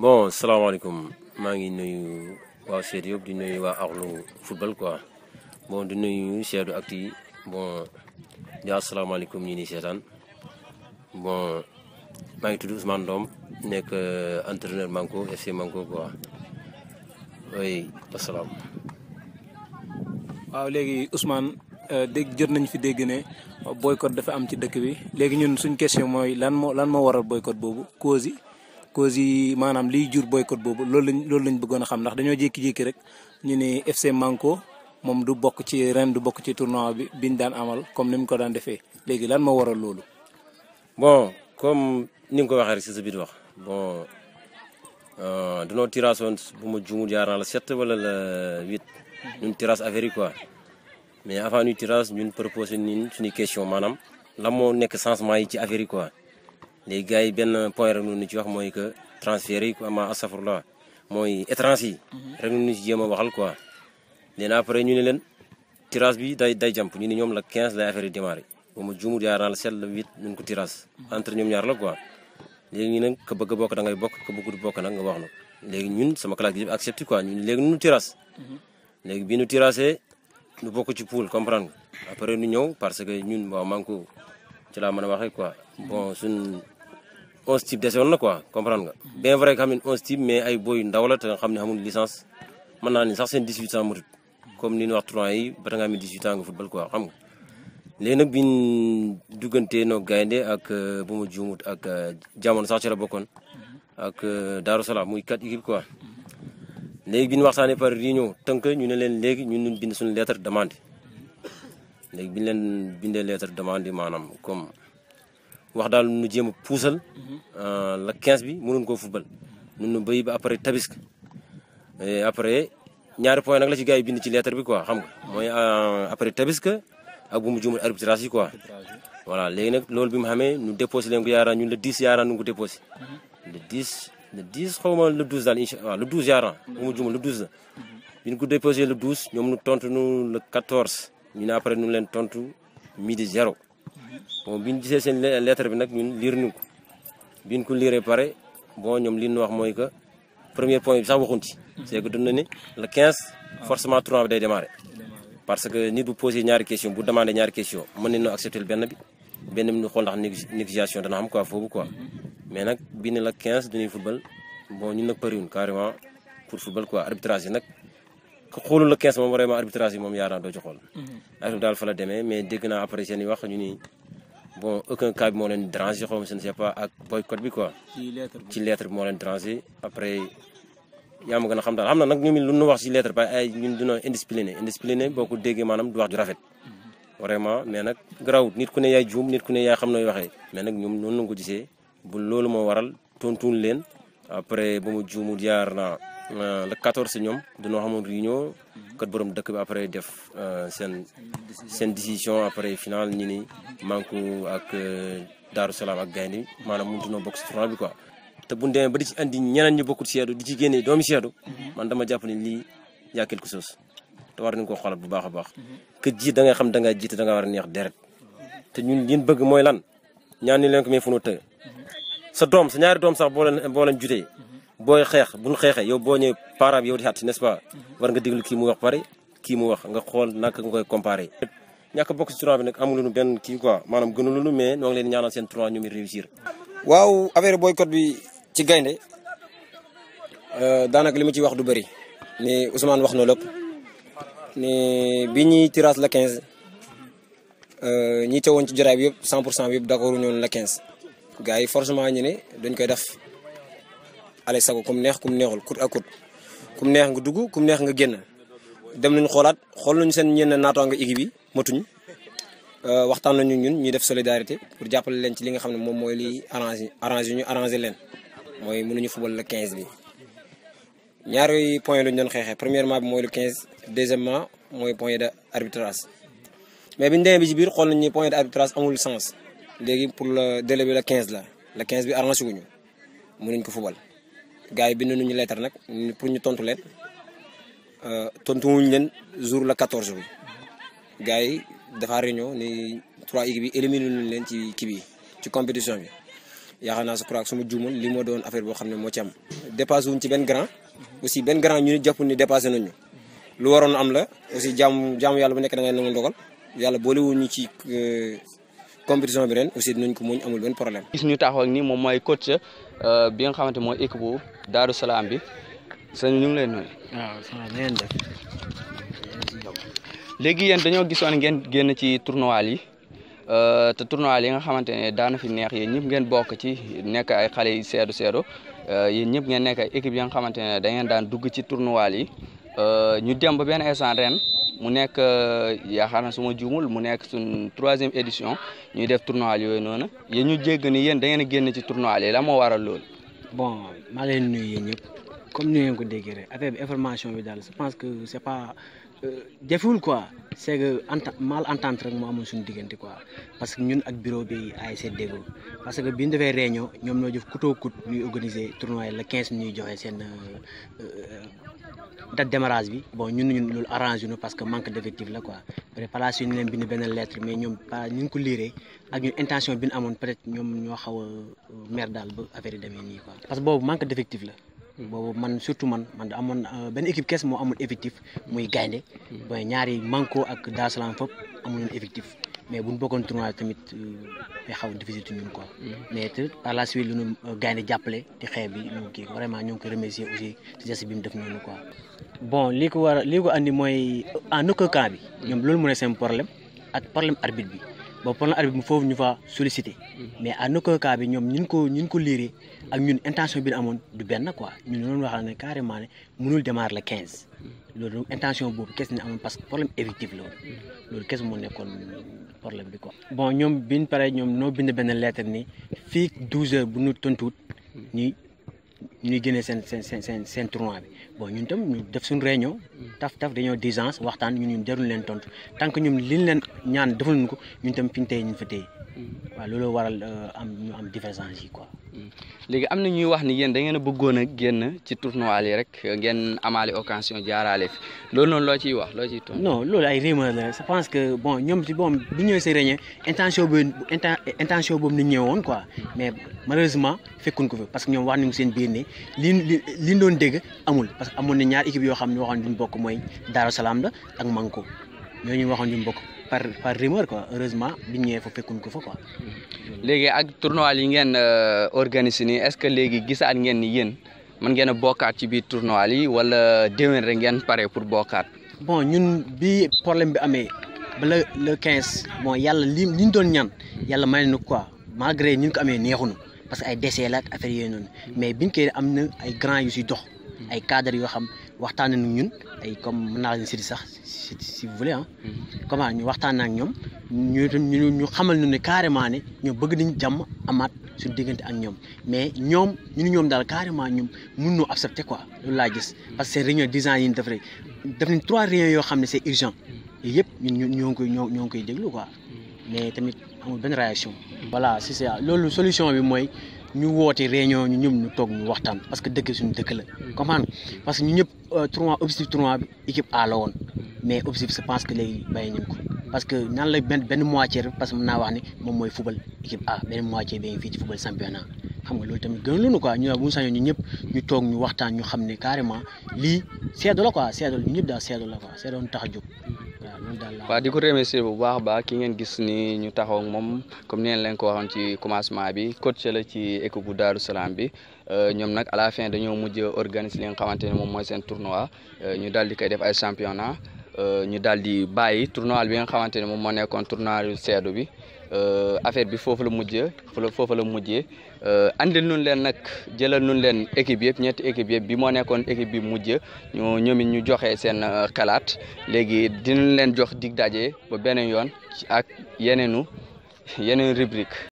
bon salaamaaleykum maa ngi nuyu waa Seydou yëpp di nuyu waa Arlu football quoi bon di nuyu Seydou Actu yi bon di asalaamaaleykum ñi ni seetaan bon maa ngi tudd Ousmane Ndom nekk entraîneur Manko FC Manko quoi oui wasalaam. waaw léegi Ousmane dégg jot nañ fi dégg ne boycott dafa am ci dëkk bi léegi ñun suñ question mooy lan moo lan moo waral boycott boobu cause yi cause yi maanaam liy jur boycott boobu loolu lañ loolu lañ bëggoon a xam ndax dañoo jékki-jékki rek ñu ne FC Manko moom du bokk ci ren du bokk ci tournoi bi biñ daan amal comme ni mu ko daan defee léegi lan moo waral loolu. bon comme ni nga ko waxee rek si sa biir wax bon danoo tirage woon bu ma juumul jaar naa la sept wala la huit ñun tirage affaire yi quoi mais avant ñu tirage ñun proposé ñun suñu question maanaam lan moo nekk changement yi ci affaire yi quoi léegi gars yi benn point rek ñu ci wax mooy que transfert yi quoi ma astafurlah mooy étranger yi rek ñu ci jéem a waxal quoi léegi après ñu ne leen tirage bi day day jàmp ñu ne ñoom la 15 lay affaire yi démarré bu ma juumul jaar naa la sept la huit ñu ko tirage entre ñoom ñaar la quoi léegi ñu ne ka bëgg a bokk da ngay bokk ka bëggut bokk nag nga wax na léegi ñun sama classe gi yëpp accepté quoi ñun léegi ñu tirage léegi bi ñu tiragé ñu bokk ci pool comprendre nga après ñu ñëw parce que ñun waaw Manko ci laa mën a waxee quoi bon suñ onze type dese woon na quoi comprendre nga bien vrai que xam ne onze type mais ay boy ndaw la te nga xam ne xamul licence mën naa ni sax seen 18 ans matut comme ni ñu wax trois yi ba nga am 18 ans nga football quoi xam nga léegi nag biñ duggantee noo gaynde ak bu ma juumut ak jamono sax ci la bokkoon ak Darou Salaam muy quatre équipes quoi léegi bi ñu waxtaanee par réunion tënk ñu ne leen léegi ñun ñu bind suñu lettre demande léegi bi ñu leen bindee lettre demande maanaam comme wax daal nu jéem a puusal la 15 bi mënuñ koo football nun nu béy ba après tabisk après ñaari point nag la ci gars yi bind ci lettre bi quoi xam nga mooy après tabisk ak bu mu juumul arbitrage yi quoi voilà léegi nag loolu bi mu xamee ñu déposé leen ko yaaraan ñun le 10 yaaraan ñu ko déposé le 10 le 10 xaw ma le 12 daal incha allah le 12 yaaraan bu mu juumul le 12 la bi ñu ko déposé le 12 ñoom ñu tontu ñu le 14 ñu ne après ñu leen tontu midi zéro bon bi ñu gisee seen lettre bi nag ñun liir ñu ko bi ñu ko liiree pare bon ñoom li ñu wax mooy que premier point bi sax waxuñ ci c'est que dund na ni le 15 forcément tournoi bi day démarrer parce que nit bu posé ñaari question bu demandé ñaari question mën nañu accepter benn bi benn bi ñu xool ndax négociation dana xam quoi foofu quoi mais nag bi ne la 15 dañuy football bon ñun nag pariwuñ carrément pour football quoi arbitrage yi nag ku xoolul la 15 moom vraiment arbitrage yi moom yaaraan doo ci xool. affaire daal fa la demee mais dégg naa après seen i wax ñu ni bon aucun cas bi moo leen dérangé xaw ma je ne sais pas ak boycott bi quoi. ci lettre bi ci lettre bi moo leen dérangé après. yaa ma gën a xam daal xam na nag ñoom lu ñu wax ci lettre ba ay ñun dina indiscipliné indiscipliné boo ko déggee maanaam du wax ju rafet vraiment mais nag garawut nit ku ne yaay juum nit ku ne yaay xam nooy waxee mais nag ñoom noonu la ko gisee bu loolu moo waral tontuun leen après ba mu juumu jaar na le 14 ñoom dañoo xamoon réunion kat borom dëkk bi après def seen seen décision après final ñi ni Manko ak Darou Salaam ak Gaynde maanaam mënutu noo bokk ci tournoi bi quoi te bu ñu demee ba di ci andi ñeneen ñu bokkul seedu di ci génne doomi seedu man dama jàpp ne lii yaa quelque chose te war nañu koo xoolal bu baax a baax que jiit da ngay xam da ngaa jiite da nga war a neex deret te ñun liñ bëgg mooy lan ñaan ni leen ko mais fu nu tëgg sa doom sa ñaari doom sax boo leen boo leen jutee booy xeex bu ñu xeexee yow boo ñëwee parent bi yow di xat n'est-ce pas war nga déglu kii mu wax pare kii mu wax nga xool naka nga koy comparé ñàkk bokk si tournoi bi nag amul lu benn kii quoi maanaam gënul mais ñoo ngi leen ñaanal seen tournoi ñu mi réussir waaw affaire boycott bi ci gaynde daanaka li ma ciy wax du bëri ni Ousmane wax na lépp ni bi ñuy tirage la 15 ñi teewoon ci jotaay bi yëpp 100 pour cent bi yëpp d'accord ñoon la 15 gars yi forcément ñu ne dañ koy def ale sago kum neex kum neexul kut ak kut kum neex nga dugg kum neex nga génn dem nañu xoolaat xool nañu seen ñenn naatoo nga équipe yi matuñ waxtaan nañu ñun ñuy def solidarité pour jàppale leen ci li nga xam ne moom mooy li arrangé arrangé ñu arrangé leen mooy mënuñu football le 15 bi ñaari point lañu doon xeexee premièrement bi mooy le 15 deuxièmement mooy point de arbitrage mais biñu demee bi ci biir xool nañu point de arbitrage amul sens léegi pour le délai bi le 15 la le 15 bi arrangé wuñu mënuñ ko football gars yi bind nañu lettre nag pour ñu tontu leen tontu wuñu leen jour le 14 bi gars yi dafa réunion ni trois équipes yi éliminé nañ leen ci kii bi ci compétition bi yaakaar naa je crois que su ma juumul li moo doon affaire boo xam ne moo ci am dépassé wuñ ci benn grand aussi benn grand ñu ni jàpp ni dépassé nañu lu waroon am la aussi jaamu jaamu yàlla bu nekk da ngay nangu ndogal yàlla boolewuñu ci compétition bi ren aussi dinañ ko muñ amul benn problème. gis ñu taxaw ak ni moom mooy coach bi nga xamante mooy équipe bu Daaru Salaam bi sëñ ñu ngi lay nuyu. waaw ça va ngeen def. léegi yéen dañoo gisoon ngeen génn ci tournoi yi te tournoi yi nga xamante ne daana fi neex yéen ñëpp ngeen bokk ci nekk ay xale yi seedu seedu yéen ñëpp ngeen nekk ay équipe yi nga xamante ne da ngeen daan dugg ci tournoi yi ñu dem ba benn instant ren mu nekk yaakaar na su ma juumul mu nekk suñ troisième édition ñuy def tournoi yooyu noonu yéen ñu jégg ni yéen da ngeen a génn ci tournoi yi la moo waral loolu. bon maa leen nuyu yéen ñëpp comme ni ngeen ko déggee rek affaire bi information bi daal je pense que c'est pas jafewul quoi c'est que enta mal entente rek moo amoon suñu diggante quoi parce que ñun ak bureau bi ASC Déggo parce que bi ñu defee réunion ñoom ñoo jëf couteau coute ñuy organiser tournoi yi le 15 ñuy joxe seen date démarrage bi bon ñun ñun loolu arrangé ñu parce que manque d'effectif la quoi peut-être par la suite ñu leen bind benn lettre mais ñoom pas ñu ngi ko liiree ak ñun intention bi ñu amoon peut-être ñoom ñoo xaw a mer daal ba affaire yi demee nii quoi. parce que boobu manque d'effectif la. boobu man surtout man man amoon benn équipe kees moo amul effectif muy gaynde bon ñaari manko ak Dar Salaam fop amuñu effectif mais bu ñu bokkoon tournoi tamit day xaw a difficile ci ñun quoi. mais te par la suite lu ñu gaynde jàppale di xeex bi ñu kii vraiment ñoo ngi koy remercier aussi ci geste bi mu def noonu quoi. bon li ko war a li ko andi mooy en aucun cas bi. ñoom loolu mu ne seen problème ak problème arbitre bi. bon problème arbitre bi foofu ñu fa sollicité mais en aucun cas bi ñoom ñun ko ñun ko liiree ak ñun intention bi ñu amoon du benn quoi ñun loolu wax ne carrément ne mënul démarrer le 15 loolu intention boobu kes ni amoon parce que problème effectif la woon loolu kes moo nekkoon problème bi quoi. bon ñoom biñ pare ñoom noo bind benn lettre ni fii 12 heures bu ñu tontuwut ñuy ñuy génnee seen seen seen seen seen tournoi bi bon ñun tam ñu def suñu réunion taf taf dañoo d'urgence waxtaan ñun ñun jarul leen tontu tant que ñun liñ leen ñaan defal ñu ko ñun tam fi ñu tey ñu fa tey waaw loolu waral am ñu am divergence yi quoi. léegi am na ñuy wax ni yéen da ngeen a bëggoon a génn ci tournoi yi rek ngeen amaale occasion jaaraale fi loolu noonu loo ciy wax loo ciy tontu. non loolu ay rumeur la je pense que bon ñoom ci bon bi ñëwee si réunion intention boobu intention boobu ni ñëwoon quoi mais malheureusement fekkuñ ko fi parce que ñoom wax nañu seen biir ne li li li doon dégg amul parce que amoon na ñaar équipe yoo xam ne waxoon duñ bokk mooy Darou Salaam la ak Manko ñooñu waxoon duñ bokk par par rumeur quoi heureusement bi ñëwee fa fekkuñ ko fa quoi. léegi ak tournoi yi ngeen organisé nii est-ce que léegi gisaat ngeen ni yéen mën ngeen a bokkaat ci biir tournoi yi wala déwén rek ngeen pare pour bokkaat. bon ñun bi problème bi amee ba le le 15 bon yàlla li li ñu doon ñaan yàlla may na quoi malgré ñu ko amee neexuñu parce que ay décès la ak affaire yooyu noonu mais biñ koy am na ay grands yu si dox ay cadres yoo xam waxtaan nañu ñun ay comme mën naa leen si sax si si vous voulez ah. comment ñu waxtaan ak ñoom ñu ñu ñu xamal ñu ne carrément ne ñoom bëgg nañ jàmm amaat suñu diggante ak ñoom mais ñoom ñu ñoom daal carrément ñoom mun noo accepter quoi loolu laa gis parce que seen réunion dix ans yi ñu def rek def nañ trois réunions yoo xam ne c'est urgent yooyu yëpp ñun ñoo ngi koy ñoo ñoo ngi koy déglu quoi mais tamit amul benn réaction. voilà c'est ça loolu solution bi mooy. ñu woote réunion ñu ñëpp ñu toog ñu waxtaan parce que dëkk suñu dëkk la comprendre parce que ñu ñëpp tournoi objectif tournoi bi équipe A la woon mais objectif je pense que léegi bàyyi nañ ko parce que nan la benn benn moitié rek parce que mën naa wax ni moom mooy football équipe A benn moitié bi ngi fii ci football championnat xam nga loolu tamit gën loonu quoi ñu bu ñu sañoon ñu ñëpp ñu toog ñu waxtaan ñu xam ne carrément lii seedo la quoi seedo ñu ñëpp daal seedo la quoi seedo ñu tax a jóg waaw loolu daal la waaw di ko remercier bu baax baax ki ngeen gis ni ñu taxaw ak moom comme ni leen ko waxoon ci commencement bi coach la ci équipe bu Darou Salaam bi ñoom nag à la fin dañoo mujj organiser li nga xamante ne moom mooy seen tournoi ñu daal di koy def ay championnat ñu daal di bàyyi tournoi bi nga xamante ne moom moo nekkoon tournoi seedu bi affaire bi foofu la mujjee foofu la mujjee andil nun leen nag jëlal nun leen équipe yëpp ñetti équipe yëpp bi moo nekkoon équipe bi mujj ñu ñoom it ñu joxe seen xalaat léegi dinañ leen jox dig daje ba beneen yoon ak yeneenu yeneen rubrique